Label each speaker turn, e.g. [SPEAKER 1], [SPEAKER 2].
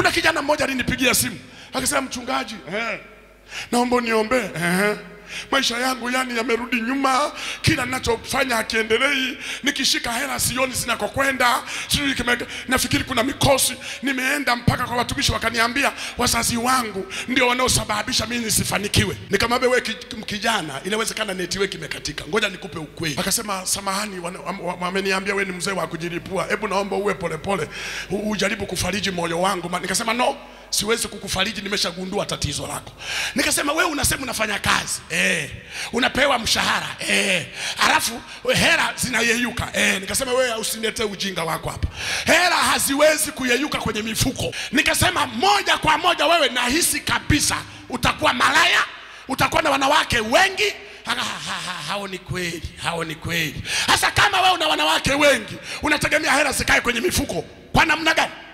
[SPEAKER 1] Kuna kijana mmoja alinipigia simu akasema, mchungaji, eh, naomba uniombee eh. Maisha yangu yani yamerudi nyuma, kila ninachofanya hakiendelei. Nikishika hela sioni zinakokwenda, sijui kime, nafikiri kuna mikosi. Nimeenda mpaka kwa watumishi wakaniambia wazazi wangu ndio wanaosababisha mimi nisifanikiwe. Nikamwambia wewe ki- kijana, inawezekana network imekatika, ngoja nikupe ukweli. Akasema samahani, wana- wam- wam- wameniambia wewe ni mzee wa kujilipua, hebu naomba uwe polepole, u- ujaribu kufariji moyo wangu. Ma- Nikasema no siwezi kukufariji, nimeshagundua tatizo lako. Nikasema wewe unasema unafanya kazi eh, unapewa mshahara eh, alafu hela zinayeyuka eh. Nikasema wewe usiniletee ujinga wako hapa, hela haziwezi kuyeyuka kwenye mifuko. Nikasema moja kwa moja, wewe nahisi kabisa utakuwa malaya, utakuwa na wanawake wengi Aka, ha, ha, ha, hao ni kweli, hao ni kweli. Sasa kama wewe una wanawake wengi, unategemea hela zikae kwenye mifuko kwa namna gani?